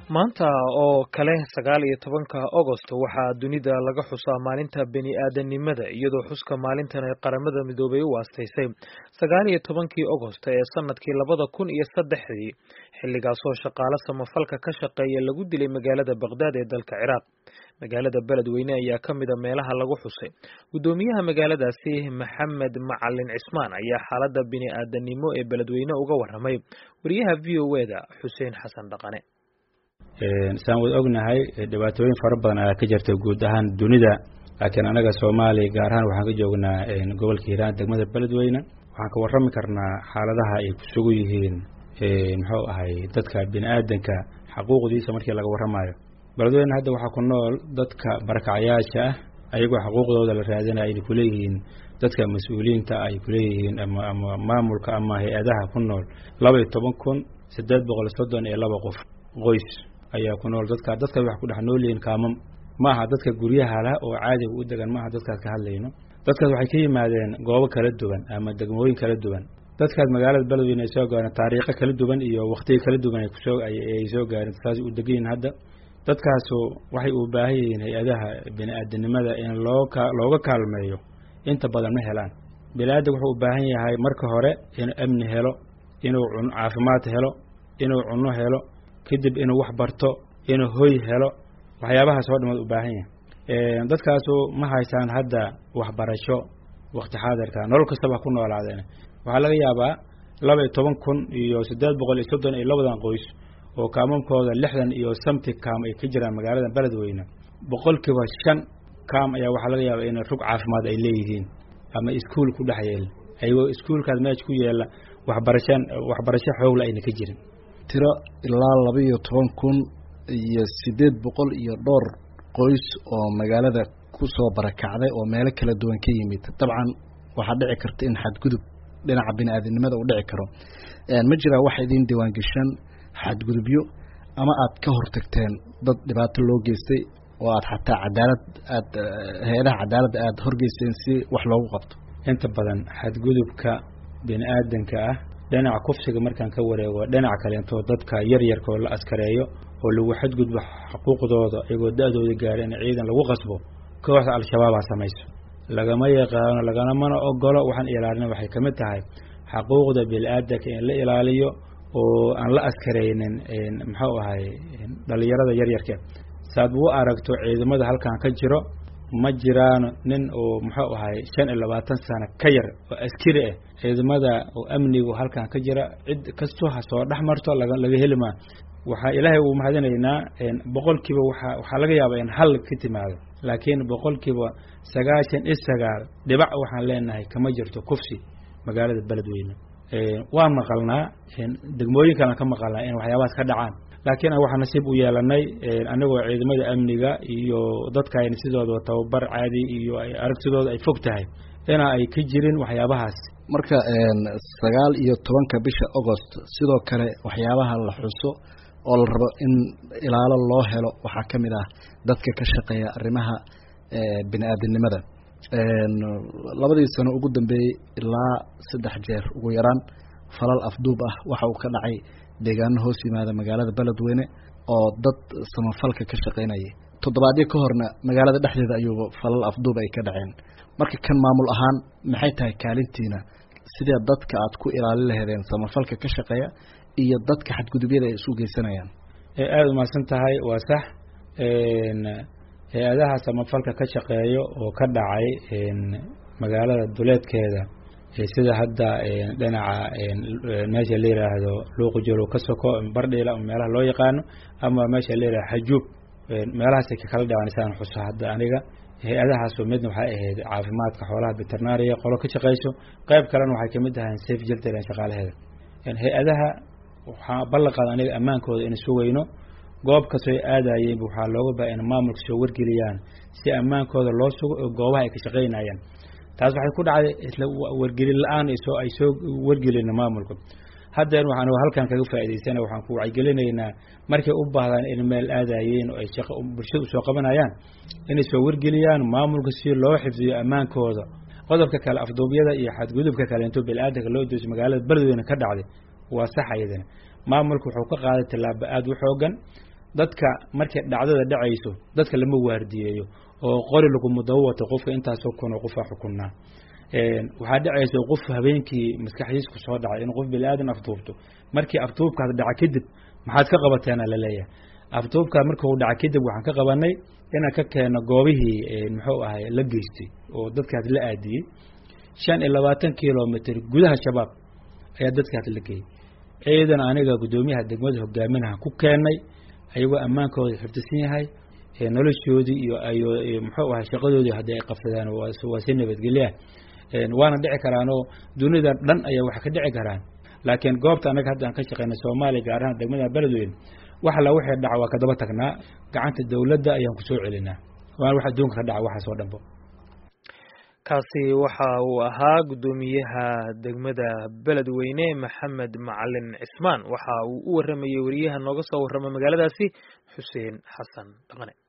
maanta oo kale sagaal iyo tobanka agosto waxaa dunida laga xusaa maalinta beni aadanimada iyadoo xuska maalintan ay qaramada midoobay u aastaysay sagaal iyo tobankii agosto ee sanadkii labada kun iyo saddexdii xilligaasoo shaqaale samafalka ka shaqeeya lagu dilay magaalada baqdaad ee dalka ciraaq magaalada beledweyne ayaa ka mida meelaha lagu xusay guddoomiyaha magaaladaasi maxamed macalin cismaan ayaa xaaladda bini aadanimo ee beledweyne uga waramay wariyaha v o e da xuseen xasan dhaqane saan wad ognahay dhibaatooyin fara badan ayaa ka jirta guud ahaan dunida laakiin anaga soomaaliya gaar ahaan waxaan ka joognaa gobolka hiiraan degmada beledweyne waxaan ka warrami karnaa xaaladaha ay ku sugu yihiin muxuu ahay dadka bini aadanka xaquuqdiisa markii laga warramayo beledweyne hadda waxaa ku nool dadka barakacayaasha ah ayagoo xuquuqdooda la raadinaya ay kuleeyihiin dadka mas-uuliyiinta ay kuleeyihiin ama ama maamulka ama hay-adaha ku nool laba iyo toban kun siddeed boqol soddon iyo laba qof qoys ayaa ku nool dadka dadka wax ku dhex nool yihiin kaamam ma aha dadka guryaha lah oo caadiga u degan maaha dadkaas ka hadlayno dadkaas waxay ka yimaadeen goobo kala duwan ama degmooyin kala duwan dadkaas magaalada beledweyne ay soo gaareen taariikho kala duwan iyo waktiyo kala duwan ay kusoo ay soo gaareen dadkaas u degan yihiin hadda dadkaasu waxay u baahan yihiin hay-adaha bini aadanimada in loo ka looga kaalmeeyo inta badan ma helaan bini aadan wuxuu u baahan yahay marka hore inuu amni helo inuu cun caafimaad helo inuu cunno helo kadib inuu wax barto inuu hoy helo waxyaabahaas oo dhamad u baahan yahay dadkaasu ma haystaan hadda waxbarasho wakti xaadirka nolol kastaba ku noolaadeen waxaa laga yaabaa laba iyo toban kun iyo siddeed boqol iyo soddon iyo labadan qoys oo kaamamkooda lixdan iyo samti kaam ay ka jiraan magaalada beledweyne boqolkiiba shan kaam ayaa waxaa laga yaabaa in rug caafimaad ay leeyihiin ama iskuol ku dhex yeela ayagoo iskuolkaas meesha ku yeela waxbarashan waxbarasho xoogla ayna ka jirin tiro ilaa laba iyo toban kun iyo siddeed boqol iyo dhowr qoys oo magaalada ku soo barakacday oo meelo kala duwan ka yimid dabcan waxaa dhici karta in xadgudub dhinaca bini aadamnimada uu dhici karo ma jiraa wax idiin diiwaangeshan xadgudubyo ama aad ka hortagteen dad dhibaato loo geystay oo aad xataa cadaalad aad hay-adaha cadaaladda aada horgeysteen si wax loogu qabto inta badan xadgudubka bini aadanka ah dhinaca kufsiga markaan ka wareego dhinaca kaleentoo dadka yaryarka oo la askareeyo oo lagu xadgudbo xuquuqdooda iyagoo da-dooda gaara in ciidan lagu qasbo kooxda al-shabaabaa samayso lagama yaqaano lagamana ogolo waxaan ilaalina waxay ka mid tahay xaquuqda bini-aadanka in la ilaaliyo oo aan la askaraynin muxuu ahay dhalinyarada yaryarka saad u aragto ciidamada halkan ka jiro ma jiraan nin oo muxuu ahay shan iyo labaatan sano ka yar oo askari ah ciidamada oo amnigu halkan ka jira cid kastoo ha soo dhex marto laga laga heli maa waxaa ilaahay uu mahadinaynaa boqolkiiba waa waxaa laga yaabaa in hal ka timaado laakiin boqolkiiba sagaashan iyo sagaal dhibac waxaan leenahay kama jirto kufsi magaalada beledweyne waan maqalnaa degmooyin kalan ka maqalnaa in waxyaabahaas ka dhacaan laakiin waxaa nasiib u yeelanay anagoo ciidamada amniga iyo dadkaayna sidooda tababar caadi iyo aragtidooda ay fog tahay ina ay ka jirin waxyaabahaas marka sagaal iyo tobanka bisha agost sidoo kale waxyaabaha la xuso oo la rabo in ilaalo loo helo waxaa ka mid ah dadka ka shaqeeya arrimaha bini aadamnimada labadii sano ugu dambeeyey ilaa saddex jeer ugu yaraan falal afduub ah waxa uu ka dhacay deegaano hoos yimaada magaalada beledweyne oo dad samafalka ka shaqaynayay toddobaadyo ka horna magaalada dhexdeeda ayuuba falal afduub ay ka dhaceen marka kan maamul ahaan maxay tahay kaalintiina sidee dadka aad ku ilaalin laheedeen samafalka ka shaqeeya iyo dadka xadgudubyada ay isu geysanayaan aada umahadsan tahay waa sax hay-adaha samafalka ka shaqeeyo oo ka dhacay magaalada duleedkeeda sida hadda dhinaca meesha la yiraahdo luuqujolo ka soko bardhiila meelaha loo yaqaano ama meesha la yihahdo xajuub meelahaasay kakala dhacaan saan xuso hadda aniga hay-adahaasu midna waxay ahayd caafimaadka xoolaha veterinaria qolo ka shaqeyso qayb kalena waxay kamid ahayn safe jeltlan shaqaalaheeda hay-adaha waxaa ballanqaada aniga ammaankooda in sugayno goob kastoo ay aadayeen waxaa looga baa in maamulka soo wargeliyaan si ammaankooda loo sugo oo goobaha ay ka shaqaynayaan taas waxay ku dhacday isla wargelin la-aan soo ay soo wargelina maamulka haddeer waxaan halkan kaga faa'idaysana waxaan ku wacyigelinaynaa markay u baahdaan in meel aadayeen oo ay shaqo bulshada usoo qabanayaan inay soo wargeliyaan maamulka si loo xifdiyo ammaankooda qodobka kale afduubyada iyo xadgudubka kale intuu bini-aadanka loo dooso magaalada beledweyne ka dhacday waa sax ayadana maamulka wuxuu ka qaaday tallaabo aada u xoogan dadka markay dhacdada dhacayso dadka lama waardiyeeyo oo qori laguma daba wato qofka intaasoo kunoo qofaa xukunaa waxaa dhacaysa qof habeenkii maskaxdiis ku soo dhacay in qof bini aadan afduubto markii afduubkaas dhaca kadib maxaad ka qabateena laleeyahay afduubkaa markuu dhaca kadib waxaan ka qabanay inaan ka keeno goobihii muxuu ahay la geystay oo dadkaas la aadiyey shan iyo labaatan kilomitr gudaha shabaab ayaa dadkaas la geeyey ciidan aniga guddoomiyaha degmada hogaaminaha ku keenay ayagoo ammaankooda xifdisan yahay noloshoodii iyo iyo muxuu ahay shaqadoodii haddii ay qabsadaan waa si nabadgelyaah waana dhici karaanoo dunida dhan ayaa wax ka dhici karaan laakiin goobta annaga hadda aan ka shaqeynay soomaaliya gaar ahaan degmada beledweyne wax alla wixii dhaca waa kadaba tagnaa gacanta dawladda ayaan kusoo celinaa waana wax adduunka ka dhaca waxaas oo dhanbo kaasi waxa uu ahaa guddoomiyaha degmada beledweyne maxamed macalin cismaan waxa uu u waramayey wariyaha nooga soo warrama magaaladaasi xuseen xasan dhaqane